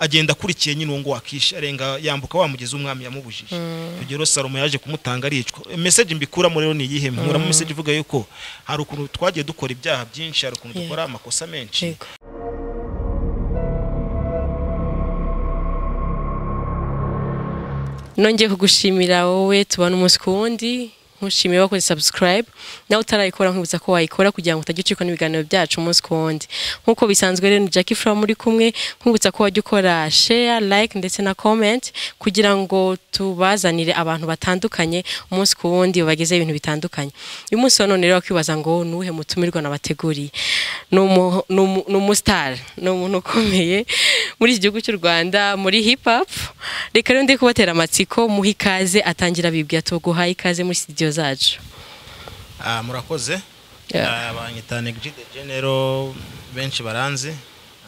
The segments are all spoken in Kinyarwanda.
agenda akurikiye nyine uwo ngo wakisha arenga yambuka wa mugezi umwami yamubujije urugero salomo yaje kumutanga aricwa meseje mbikuramo rero ni iyihe mkuramo meseje ivuga yuko hari ukuntu twagiye dukora ibyaha byinshi hari ukuntu dukora amakosa menshi Yego. nongeye kugushimira wowe tubona umunsi ku wundi nkushimiye wakoze subscribe nawe utarayikora nkibutsa ko wayikora kugira ngo utajya ucikwa n'ibiganiro byacu umunsi ku wundi nk'uko bisanzwe rero ni Jackie Fura muri kumwe nkwibutsa ko wajya ukora share like ndetse na comment kugira ngo tubazanire abantu batandukanye umunsi ku wundi babagezeho ibintu bitandukanye uyu munsi wa none rero wakwibaza ngo ni uwuhe mutumirwa nabateguriye ni umu- ni umu- ni umusitari ni umuntu ukomeye muri iki gihugu cy'u rwanda muri hip hop reka rero ndi kubatera amatsiko muhe ikaze atangira bibwira tuguhaye ikaze muri studio zacu Ah, murakoze Yeah. Ah, banyita negide genero benshi baranzi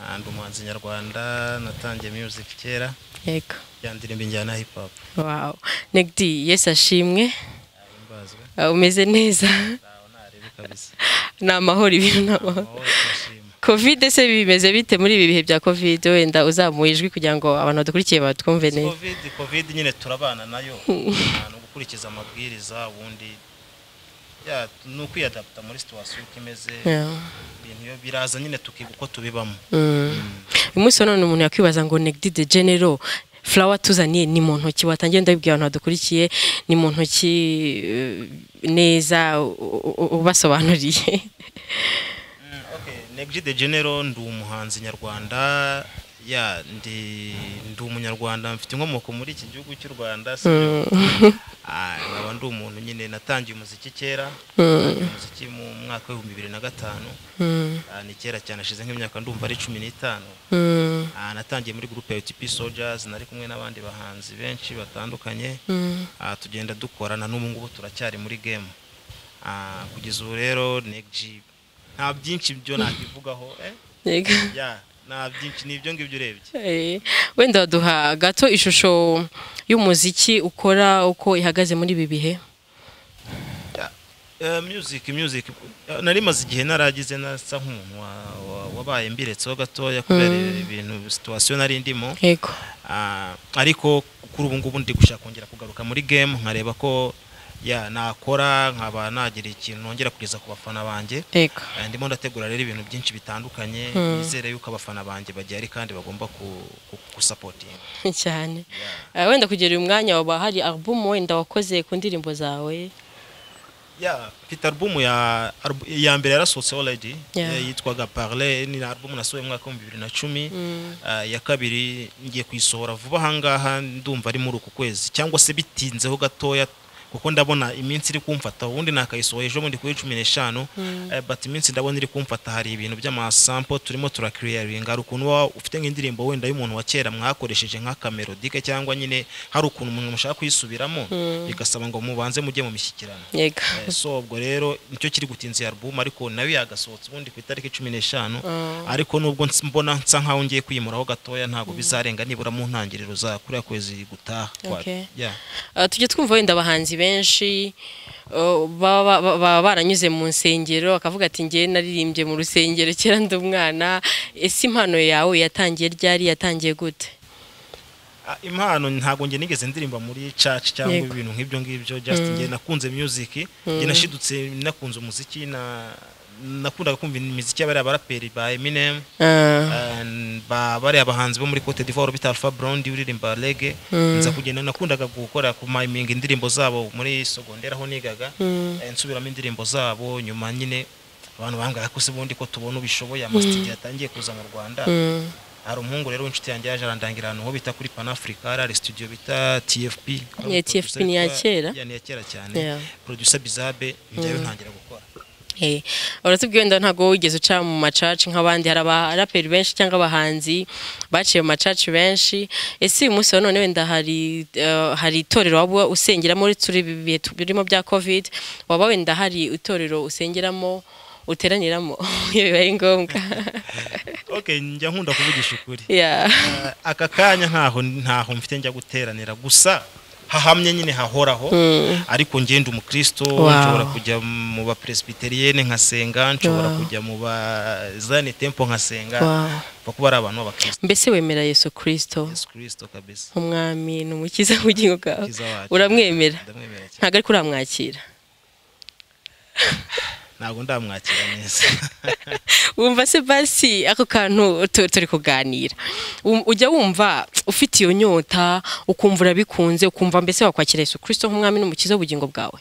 Ah, ndi umuhanzi nyarwanda natangiye music kera yego ya ndirimbo injyana ya hip hop wow negdi yesi ashimwe Ah, imbazwe Ah, umeze neza ntawe narebe kabisa ni amahoro ibintu ni amahoro amahoro turashima kovide se bimeze bite muri ibi bihe bya kovide wenda uzamuye ijwi kugira ngo abantu badukurikiye batwumve neza covid covid nyine turabana nayo Ah, ni gukurikiza amabwiriza ubundi ya ni ukwiyadaputa muri situwasiyo uko imeze Yeah. ibintu iyo biraza nyine tukiga uko tubibamo uyu munsi wa none umuntu yakwibaza ngo negdi de genero flower tuzaniye ni mu ntoki watangiye ndabibwira abantu badukurikiye ni mu ntoki eh, neza u- u- ubasobanuriye Mm, okay Negri de Genero ndi umuhanzi nyarwanda ya ndi ndi umunyarwanda mfite inkomoko muri iki gihugu cy'u Rwanda si byo? Ah, nkaba ndi umuntu nyine natangiye umuziki kera natangiye umuziki mu mwaka w'ibihumbi bibiri na gatanu Ah, ni kera cyane ashize nk'imyaka ndumva ari cumi n'itanu Mm, Ah, natangiye muri groupe ya UTP Soldiers nari kumwe n'abandi bahanzi benshi batandukanye mm, Ah, tugenda dukorana n'ubu ngubu turacyari muri game Ah, kugeza ubu rero negji nta byinshi byo nakivugaho eh? yego. ya nta byinshi ni ibyo ngibyo urebye Eh, wenda waduha gato ishusho y'umuziki ukora uko ihagaze muri ibi bihe Ya, eh, music music eh, nari maze igihe naragize nasa nk'umuntu wa- wa- wabaye mbiretseho gatoya kubera ibintu situation nari ndimo yego Ah, ariko kuri ubu ngubu ndi gushaka kongera kugaruka muri game nkareba ko ya nakora nkaba nagira ikintu nongera kugeza ku bafana banjye yego Eh, ndimo ndategura rero ibintu byinshi bitandukanye nizere yuko abafana banjye bagihari kandi bagomba ku- ku- gusapotinga cyane Eh, wenda kugera uyu mwanya waba hari album wenda wakoze ku ndirimbo zawe ya mfite albumu ya albu- iya mbere yarasohotse already Yeah. eh, yitwaga parle ni albumu nasohoye mu mwaka w'ibihumbi bibiri na cumi Ah, iya kabiri ngiye kuyisohora vuba ahangaha ndumva ari muri uku kwezi cyangwa se bitinzeho gatoya kuko ndabona iminsi iri kumfata ubundi nakayisohoye ejo bundi kuri cumi n'eshanu eh, but iminsi ndabona iri kumfata hari ibintu by'amasampo turimo turakiriyaringa hari ukuntu waba ufite nk'indirimbo wenda y'umuntu wa kera mwakoresheje nk'akamelodike cyangwa nyine hari ukuntu umuntu mushaka kuyisubiramo bigasaba ngo mubanze mujye mu mishyikirano yego Eh, so ubwo rero nicyo kiri gutinza iyi album ariko nayo yagasohotse ubundi ku itariki cumi n'eshanu ariko nubwo ns- mbona nsa nkaho ngiye kwimuraho gatoya ntabwo bizarenga nibura mu ntangiriro za kuriya kwezi gutaha kwa- Okay. Yeah. Ah, tujya twumva wenda abahanzi benshi oh, baba baba- baba baranyuze mu nsengero bakavuga ati ngewe naririmbye mu rusengero kera ndi umwana ese impano yawe yatangiye ryari yatangiye gute Ah, impano ntabwo njye nigeze ndirimba muri church cyangwa Yego. ibintu nk'ibyo ngibyo just njye nakunze music njye nashidutse nakunze umuziki na nakundaga kumva imiziki y'abariya baraperi ba Eminem Ah, And ba bariya bahanzi bo muri Cote d'Ivoire bita Alpha Blondy uririmba reggae nza kugenda nakundaga gukora ku miminga indirimbo zabo muri sogondera aho nigaga Eh, nsubiramo indirimbo zabo nyuma nyine abantu bambwira ko se ubundi ko tubona ubishoboye amasitigi yatangiye kuza mu Rwanda mm, hari umuhungu rero w'inshuti yanjye yaje arandangira ahantu ho bita kuri Panafrica hari studio bita TFP Yeah, TFP ni iya kera. Yeah, ni iya kera cyane Yeah. producer Bizabe njyayo ntangira gukora eh, uratubwiye wenda ntabwo wigeze uca mu macaci nk'abandi hari abaraperi benshi cyangwa abahanzi baciye mu macaci benshi ese uyu munsi wa none wenda hari ah, hari itorero waba usengeramo uretse uri ibi bihe tu- birimo bya covid waba wenda hari itorero usengeramo uteraniramo iyo bibaye ngombwa okay njya nkunda kuvugisha ukuri Yeah. aka kanya ntaho ntaho mfite njya guteranira gusa hahamye nyine hahoraho ariko ngenda umukristo Wow. nshobora kujya mu ba presbyterienne nkasenga nshobora Wow. kujya mu ba zane tempo nkasenga Wow. bakuba ari abantu b'abakristo mbese wemera yesu kirisito yesu kristo kabisa nk'umwami ni umukiza w'ubugingo bwawe Umukiza wacu. uramwemera ndamwemera cyane ntabwo ariko uramwakira ntabwo ndamwakira neza wumva se basi ako kantu tu- turi kuganira Um- ujya wumva ufite iyo nyota ukumva urabikunze ukumva mbese wakwakira yesu kirisito nk'umwami n'umukiza w'ubugingo bwawe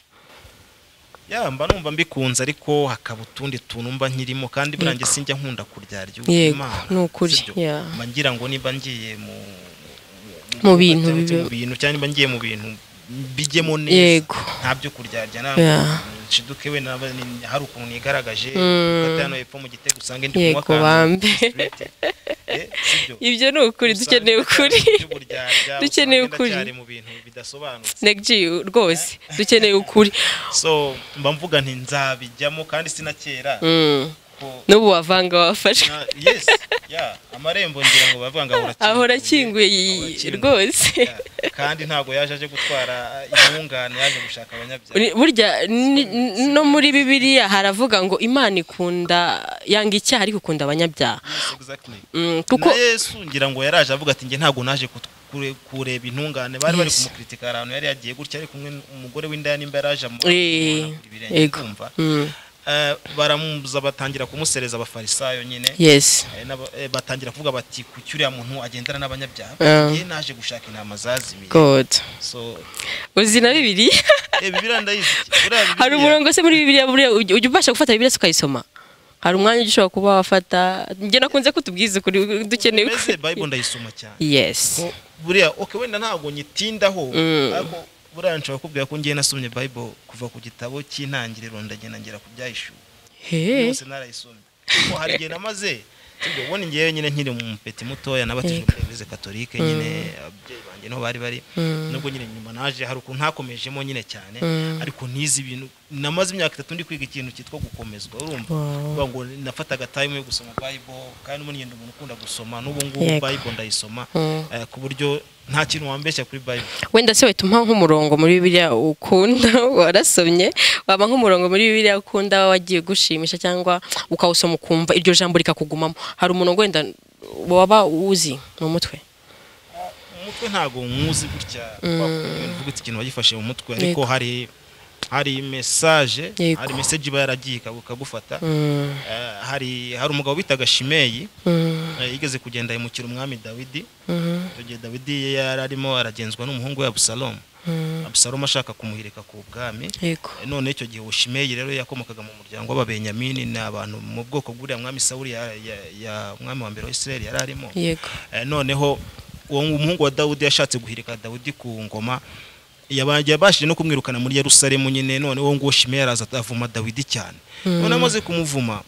ya mba numva mbikunze ariko hakaba utundi tuntu mba nkirimo kandi burangiye sinjya nkunda kuryarya Yego, ni ukuri, ya. mba ngira ngo nimba ngiye mu Mu bintu cyangwa se bibe- mu bintu cyangwa nimba ngiye mu bintu bijyemo neza Yego. nta byo kuryarya nta Ya. nshiduke we naba ni- hari ukuntu nigaragaje Mm. gufata hano hepfo mu gitego usange ndi kunywa yego akantu bambe straight. Eh, sibyo. ibyo ni ukuri dukeneye ukuri Dukeneye dukeneye ukuri ukuri. cyane mu bintu bidasobanutse negji rwose dukeneye ukuri so mba mvuga nti nzabijyamo kandi sinakera Mm. kuko n'ubu wavanga wafashwe na- yes ya amarembo ngira ngo bavuga ngo ahora ahora akinguye iyi- Ahora akinguye. rwose Ya, kandi ntabwo yaje aje gutwara intungane yaje gushaka abanyabyaha Uri- burya ni- no muri bibiliya haravuga ngo imana ikunda yanga icyaha ariko ikunda abanyabyaha Yes, exactly. Mm, kuko na yesu ngira ngo yaraje avuga ati njye ntabwo naje kut- kure- kureba intungane bari bari Yes. kumukritika ahantu yari yagiye gutya ari kumwe n'umugore w'indaya nimba yaraje amu- Eh, amuragura ibirenge yego kumva Mm, Eh, baramubuza batangira kumusereza abafarisayo nyine yes Eh, n'aba- eh, batangira kuvuga bati kuki uriya muntu agendana n'abanyabyaha Ah. ye naje gushaka intama zazimiye god so uzi na bibiliya eh, bibiliya ndayizi buriya hari bibiliya umurongo se muri bibiliya buriya ujya ujya ubasha gufata bibiliya se ukayisoma hari umwanya ujya ushobora kuba wafata njye nakunze kutubwiza ukuri dukeneye mbese ukuri bible ndayisoma cyane yes Ko buriya okay wenda ntabwo nyitindaho Mm. ariko buriya nshobora kubwira ko ngiye nasomye bible kuva ku gitabo cy'intangiriro ndagenda ngera ku byayishuwe he yose narayisomye kuko hari igihe namaze sibyo ubundi ngewe nyine nkiri mu mupeti mutoya nabatijwe Yego. muri eglise katolike nyine ababyeyi banjye niho bari bari nubwo nyine nyuma naje hari ukuntu ntakomejemo nyine cyane Mm. ariko ntizi ibintu namaze imyaka itatu ndi kwiga ikintu cyitwa gukomezwa urumva Wow. kuvuga ngo nafataga time yo gusoma bible kandi ubundi ngenda umuntu ukunda gusoma n'ubu ngubu Yego. bible ndayisoma Mm. eh, ku buryo nta kintu wambeshya kuri bible wenda se wahita umpa nk'umurongo muri bibiliya ukunda warasomye waba nk'umurongo muri bibiliya ukunda wagiye gushimisha cyangwa ukawusoma ukumva iryo jambo rikakugumamo hari umurongo wenda waba uzi mu mutwe umutwe ntabwo nkuzi gutya mvuga iti ikintu wagifashe mu mutwe ariko Yego. hari hari mesaje Yego. hari mesaje iba yaragiye ikagu- ikagufata Mm, Eh, hari hari umugabo bitaga shimeyi mm, eh, yigeze kugenda yimukira umwami dawidi mm, icyo gihe dawidi yari arimo aragenzwa n'umuhungu we abusalomu mm. abusalomu ashaka kumuhirika ku bwami yego Eh, none icyo gihe ushimeyi rero yakomokaga mu muryango w'ababenyamini ni abantu mu bwoko bw'uriya mwami sawuli ya- ya- ya mwami wa mbere wa isirayeli yari arimo yego Eh, noneho uwo umuhungu wa dawudi yashatse guhirika dawudi ku ngoma yaba- yabashije no kumwirukana muri yerusalemu nyine none uwo nguwo shime yaraza avuma dawidi cyane none amaze kumuvuma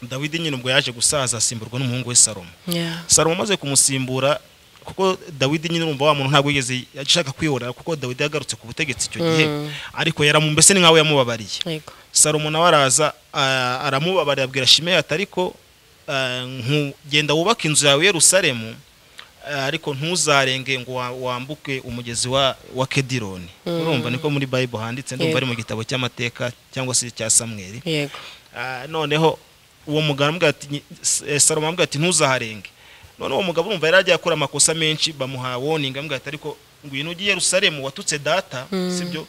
dawidi nyine ubwo yaje gusaza asimburwa n'umuhungu we salomo yeah. salomo amaze kumusimbura kuko dawidi nyine urumva wa muntu ntabwo yigeze ashaka kwihorera kuko dawidi yagarutse ku butegetsi icyo gihe Mm. ariko yaramu mbese ni nkawe yamubabariye yego salomo nawe araza a- aramubabarira abwira shimeyi ati ariko eh, nku- genda wubake inzu yawe i yerusalemu eh, ariko ntuzarenge ngo wa- wambuke umugezi wa wa kedironi urumva niko muri bayibo handitse ndumva ari mu gitabo cy'amateka cyangwa se cya samweri yego Ah, noneho uwo mugabo aramubwira ati "Nyi- S- eh, salomo aramubwira ati ntuzaharenge none uwo mugabo urumva yari agiye akora amakosa menshi bamuha woninga amubwira ati ariko ngwino ujye i yerusalemu watutse data sibyo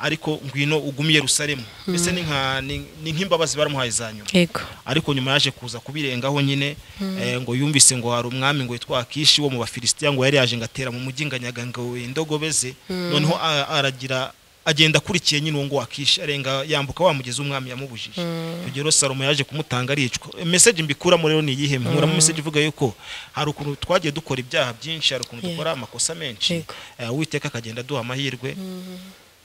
ariko ngwino ugume i yerusalemu mbese ni nka- ni ni nk'imbabazi baramuhaye za nyuma yego ariko nyuma yaje kuza kubirengaho nyine eh, ngo yumvise ngo hari umwami ngo yitwa akishi wo mu bafilisitiya ngo yari yaje ngo atera mu mujyi ngo anyaga ngo indogobe ze noneho a- aragira agenda akurikiye nyine uwo ngo akishi arenga yambuka wa mugezi umwami yamubujije icyo gihe rero salomo yaje kumutanga aricwa meseje mbikuramo rero ni iyihe nkuramo meseje ivuga yuko hari ukuntu twagiye dukora ibyaha byinshi hari ukuntu dukora amakosa menshi Yego. Eh, uwiteka akagenda aduha amahirwe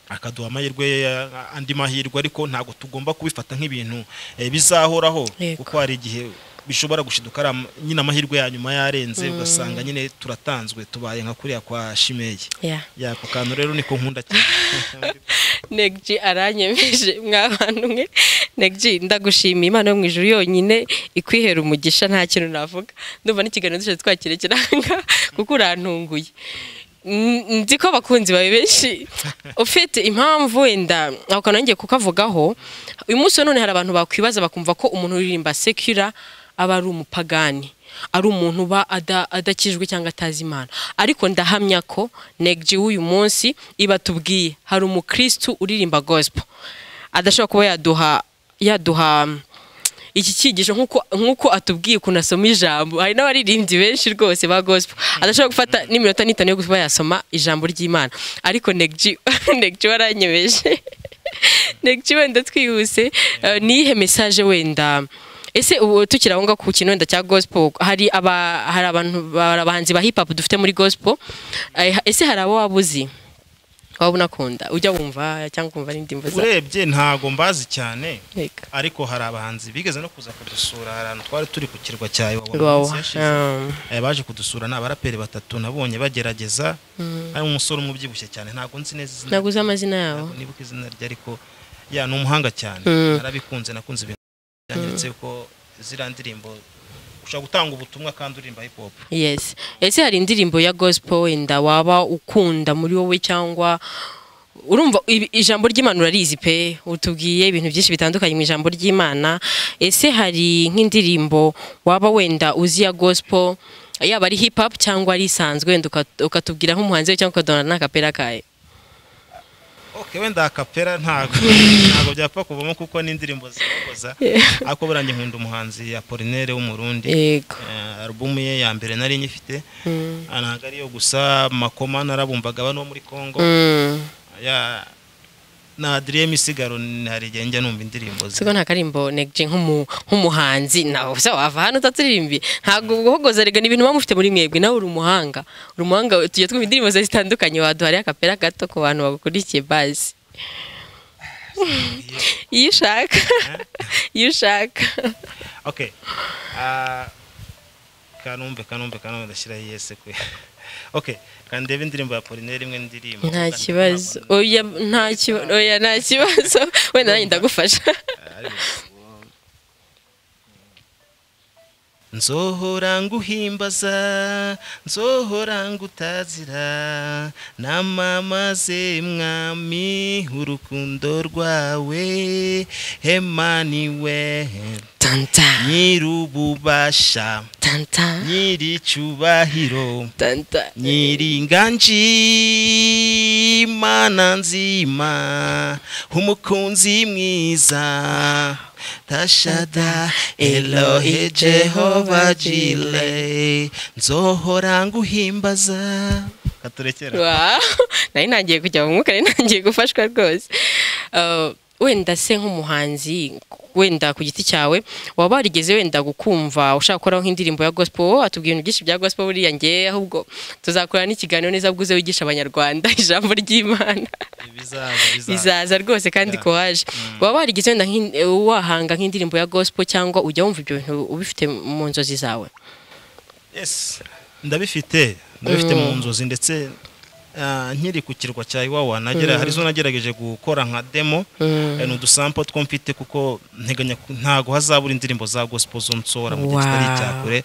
akaduha amahirwe eh, andi mahirwe ariko ntabwo tugomba kubifata nk'ibintu eh, bizahoraho Yego. kuko hari igihe bishobora gushiduka ari ama- nyine amahirwe ya nyuma yarenze ugasanga nyine turatanzwe tubaye nka kuriya kwa shimeyi yeah. yako kantu rero niko nkunda cyane negji aranyemeje mwa bantu mwe negji ndagushimiye imana yo mu ijuru yonyine ikwihera umugisha nta kintu navuga ndumva n'ikiganiro dushobora twakirekera aha ngaha kuko urantunguye N- nzi ko abakunzi bawe benshi ufite impamvu wenda ako kantu ngiye kukavugaho uyu munsi none hari abantu bakwibaza bakumva ko umuntu uririmba sekira aba ari umupagani ari umuntu uba ada- adakijwe cyangwa atazi imana ariko ndahamya ko negji w'uyu munsi ibatubwiye hari umukristu uririmba gospel adashobora kuba yaduha yaduha iki cyigisho nk'uko nk'uko atubwiye ukuntu asoma ijambo hari n'abaririmbyi benshi rwose ba gospel adashobora gufata n'iminota n'itanu yo kuba yasoma ijambo ry'imana ariko negji negji waranyebeje negji wenda twihuse eh, niyihe mesaje wenda ese ubu tukiri aho ngaho ku kintu wenda cya gospel hari aba hari abantu hari abahanzi ba hip hop dufite muri gospel eh, ese hari abo waba uzi waba unakunda ujya wumva cyangwa ukumva n'indirimbo za urebye ntago mbazi cyane Reka. ariko hari abahanzi bigeze no kuza kudusura hari ahantu twari turi ku kirwa cya Iwawa mu Iwawa, minsi yashize. um. Eh, baje kudusura ni abaraperi batatu nabonye bagerageza harimo umusore umwe ubyibushye cyane ntabwo nzi neza izina ntabwo uzi amazina yabo ntabwo nibuka izina rye ariko ya ni umuhanga cyane narabikunze nakunze ibintu byanyeretse ko ziriya ndirimbo ushobora gutanga ubutumwa kandi uririmba hip hop yes ese hari indirimbo ya gospel wenda waba ukunda muri wowe cyangwa urumva ibi- ijambo ry'imana urarizi pe utubwiye ibintu byinshi bitandukanye mu ijambo ry'imana ese hari nk'indirimbo waba wenda uzi ya gospel yaba ari hip hop cyangwa ari isanzwe wenda uka- ukatubwira nk'umuhanzi we cyangwa ukadonana n'akapera kawe ok wenda akapera ntabwo ntabwo byapfa kuvamo kuko ni indirimbo zikoza ariko buranjye nkunda umuhanzi Apollinaire w'umurundi yego Eh, alubumu ye ya mbere nari nyifite Ah, ntabwo ariyo gusa makoma narabumvaga abantu bo muri congo Mm. ya na adriye misigaro ni- hari igihe njya numva indirimbo ze siko nta karimbo negje nk'umu- nk'umuhanzi nawe usa wava hano utaturirimbiye ntabwo uhogoza rega ni ibintu muba mufite muri mwebwe nawe uri umuhanga uri umuhanga tujya twumva indirimbo zawe zitandukanye waduhariye akapera gato ku bantu bagukurikiye bazi iyo ushaka iyo ushaka ok Ah, kanumve kanumve kanumve ndashyiraho iyese kwe ok kandi ndebe indirimbo ya polineri imwe ndirimbo nta kibazo oya nta kibazo oya nta kibazo wenda nanjye ndagufasha nzohora nguhimbaza nzohora ngutazira namamaze mwami urukundo rwawe emmanuel tanta nyir'ububasha tanta nyir'icyubahiro tanta Nyiringanji mana nzima umukunzi mwiza tashada elohe jehova jile nzohora nguhimbaza katurekera Wow. nari ntangiye kujya mu mwuka nari ntangiye gufashwa rwose Uh, wenda se nk'umuhanzi wenda ku giti cyawe waba warigeze wenda gukumva ushaka gukoraho nk'indirimbo ya gospel wowe watubwiye ibintu byinshi bya gospel buriya ngewe ahubwo tuzakorana n'ikiganiro neza bwuze wigisha abanyarwanda ijambo ry'imana izaza rwose kandi Yeah. kowaje waba warigeze wenda nk'in- eh, wahanga nk'indirimbo ya gospel cyangwa ujya wumva ibyo bintu ubifite mu nzozi zawe Yes, ndabifite ndabifite mu nzozi ndetse ah, nkiri ku kirwa cya iwawa nagera hari zo nagerageje gukora nka demo eh, ni udusampo two mfite kuko nteganya ku- ntago hazabura indirimbo za gospel zo nsohora mu gihe kitari Wow. icya kure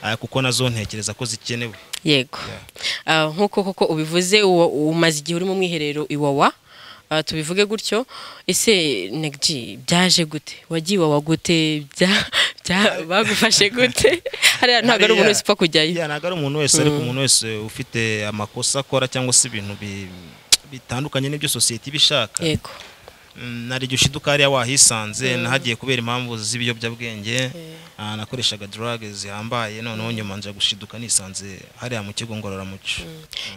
ah, kuko nazo ntekereza ko zikenewe yego Ah, nk'uko koko ubivuze uwo- umaze igihe uri mu mwiherero iwawa Ah, tubivuge gutyo ese negji byaje gute wagiye iwawa gute Bya- bya- bagufashe gute hariya ntabwo ari umuntu wese upfa kujyayo Yeah, ntabwo ari umuntu wese ariko umuntu wese ufite amakosa akora cyangwa se ibintu bi- bitandukanye n'ibyo sosiyete iba ishaka yego Mm, nari igihe ushiduka hariya wahisanze nahagiye kubera impamvu z'ibiyobyabwenge Ah, nakoreshaga dorage zihambaye noneho nyuma nja gushiduka nisanze hariya mu kigo ngororamuco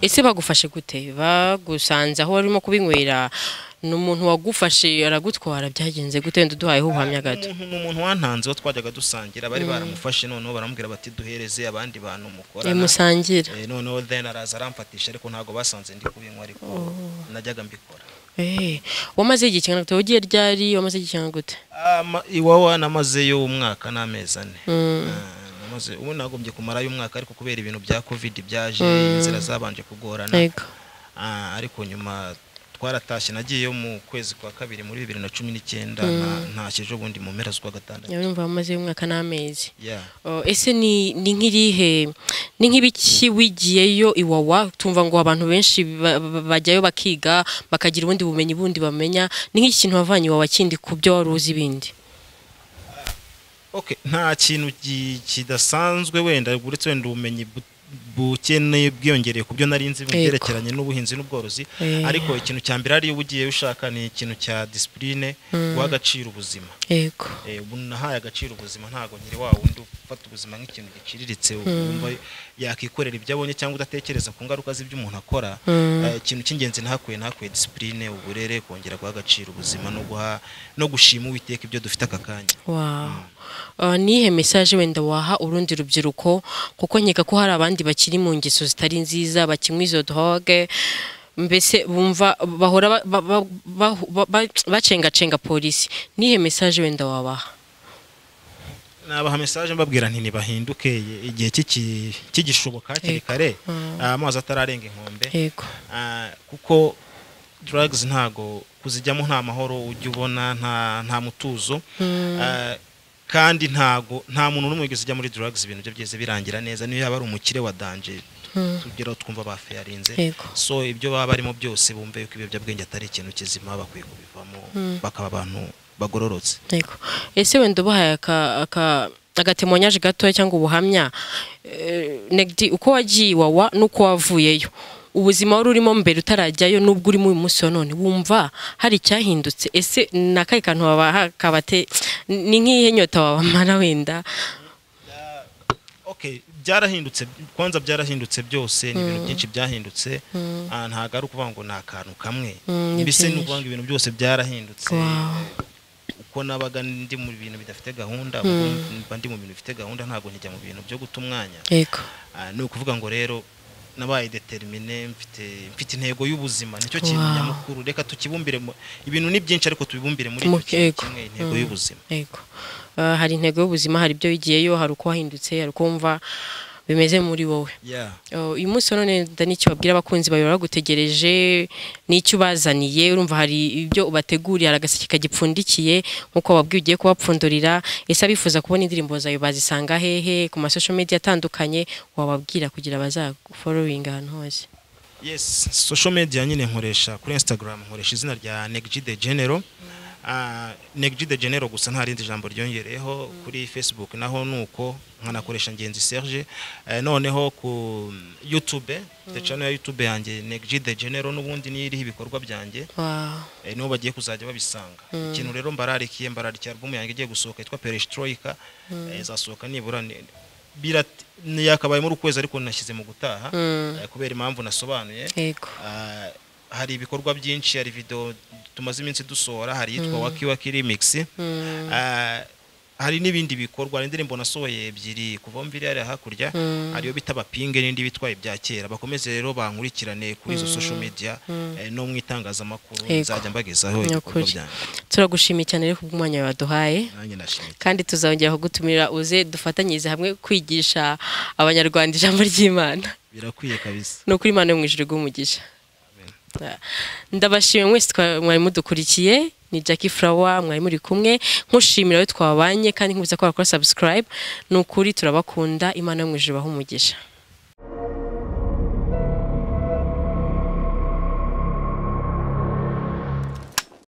ese bagufashe gute bagusanze aho warimo kubinywera ni umuntu wagufashe aragutwara byagenze gute wenda uduhayeho ubuhamya gato umuntu ni umuntu wantanze wo twajyaga dusangira bari baramufashe noneho baramubwira bati duhereze abandi bantu mukorana musangira Eh, noneho then araza aramfatisha ariko ntabwo basanze ndi kubinywa ariko najyaga mbikora Eh, wamaze igihe kingana gute wagiye ryari wamaze igihe kingana gute Ama- iwawa namazeyo umwaka n'amezi ane Mm. Ah, namaze ubu nagombye kumarayo umwaka ariko kubera ibintu bya covid byaje inzira zabanje kugorana yego Ah, ariko nyuma twaratashye nagiyeyo mu kwezi kwa kabiri muri bibiri na cumi n'icyenda ntashye ejo bundi mu mpera z'ukwa gatandatu urumva bamaze umwaka n'amezi Yeah. Oh, ese ni ni nk'irihe ni nk'ibiki wigiyeyo iwawa tumva ngo abantu benshi ba- ba- bajyayo bakiga bakagira ubundi bumenyi bundi bamenya ni nk'iki kintu wavanye iwawa kindi ku byo wari uzi bindi Okay, nta kintu ki- kidasanzwe wenda uretse wenda ubumenyi bu- bukeneye bwiyongereye ku byo nari nzi mu Yego. byerekeranye n'ubuhinzi n'ubworozi Eh. ariko ikintu cya mbere ariyo uba ugiye ushaka ni ikintu cya disipurine guha agaciro ubuzima yego Eh, ubu nahaye agaciro ubuzima ntabwo nyiri wa wundi ufata ubuzima nk'ikintu giciriritse wumva yakikorera ibyo abonye cyangwa udatekereza ku ngaruka z'ibyo umuntu akora Eh, ikintu cy'ingenzi ntakuye ntakuye disipurine uburere kongera guha agaciro ubuzima no guha no gushima uwiteka ibyo dufite aka kanya wow Uh, nihe mesaje wenda waha urundi rubyiruko kuko nkeka ko hari abandi bakiri mu ngeso zitari nziza bakinywa izo droge mbese bumva bahora ba- ba- ba- ba- ba- ba- bacengacenga polisi nihe mesaje wenda wabaha nabaha mesaje mbabwira nti nibahinduke ye- igihe kiki- kigishoboka hakiri Yego. kare Mm. ah, amazi atararenga inkombe yego Ah, kuko drugs ntago kuzijyamo nta mahoro ujya ubona nta nta mutuzo Ah, kandi ntago nta muntu n'umwe wigeze ujya muri drugs ibintu bye byose birangira neza niyo yaba ari umukire wa danje tugeraho twumva bafayarinze Yego. so ibyo baba barimo byose bumve yuko ibiyobyabwenge atari ikintu kizima bakwiye kubivamo bakaba abantu bagororotse Yego. Ese wenda ubahaye aka- aka- agatemonyaje gatoya cyangwa ubuhamya eh, negdi uko wagiye iwawa n'uko wavuyeyo ubuzima wari urimo mbere utarajyayo n'ubwo urimo uyu munsi wa none wumva hari icyahindutse ese ni akahe kantu wabaha kabate ni nk'iyihe nyota wabamara wenda okay byarahindutse kwanza byarahindutse byose ni ibintu byinshi byahindutse Ah, ntabwo ari ukuvuga ngo ni akantu kamwe Mm, ni mbese ni byinshi. ukuvuga ngo ibintu byose byarahindutse Wow. uko nabaga ndi mu bintu bidafite gahunda ubu mba ndi mu bintu bifite gahunda ntabwo njya mu bintu byo guta umwanya yego Ah, ni ukuvuga ngo rero nabaye determine mfite mfite intego y'ubuzima nicyo kintu Wow. nyamukuru reka tukibumbire mu- ibintu ni byinshi ariko tubibumbire muri Mu icyo kintu kego. kimwe intego y'ubuzima yego Eh, hari intego y'ubuzima hari ibyo wigiyeyo hari uko wahindutse hari uko wumva bimeze muri wowe yeah Oh, uyu munsi wa none da n'icyo babwira abakunzi bawe bagutegereje n'icyo ubazaniye urumva hari ibyo ubateguriye hari agaseke kagipfundikiye nk'uko wabwiye ugiye kubapfundurira ese abifuza kubona indirimbo zawe bazisanga hehe ku masosho media atandukanye wababwira kugira bazagufororinga ahantu hose yes social media nyine nkoresha kuri instagram nkoresha izina rya negg the general uh, negg the general gusa nta rindi jambo ryongereyeho kuri facebook naho nuko nkanakoresha ngenzi serge Eh, noneho ku youtube the channel ya youtube yanjye negg the general n'ubundi niyo iriho ibikorwa byanjye Wow. eh, niho bagiye kuzajya babisanga ikintu rero mbararikiye mbararikiye album yanjye igiye gusohoka yitwa perestroika eh, izasohoka nibura ni- birat- ni- yakabaye muri ukwezi ariko nashyize mu gutaha eh, kubera impamvu nasobanuye Yego. Ah, hari ibikorwa byinshi hari video tumaze iminsi dusohora hari yitwa waki waki remix Ah, hari n'ibindi bikorwa hari indirimbo nasohoye ebyiri kuva mbiri hariya hakurya hariyo bita bapinge n'indi bitwaye bya kera bakomeze rero bankurikirane kuri izo social media eh, no mu itangazamakuru Yego. nzajya mbagezaho Ni ibikorwa ukuri. byanjye turagushimiye cyane rero kubw'umwanya wawe waduhaye nanjye ndashimye kandi tuzongera kugutumira uze dufatanyirize hamwe kwigisha abanyarwanda ijambo ry'imana birakwiye kabisa ni ukuri imana yo mu ijuru iguha umugisha ndabashimiye mwese twa- mwari mudukurikiye ni Jackie Flower mwari muri kumwe nkushimira we twabanye kandi nkubuza ko wakora subscribe ni ukuri turabakunda imana yo mu ijuru ibahe umugisha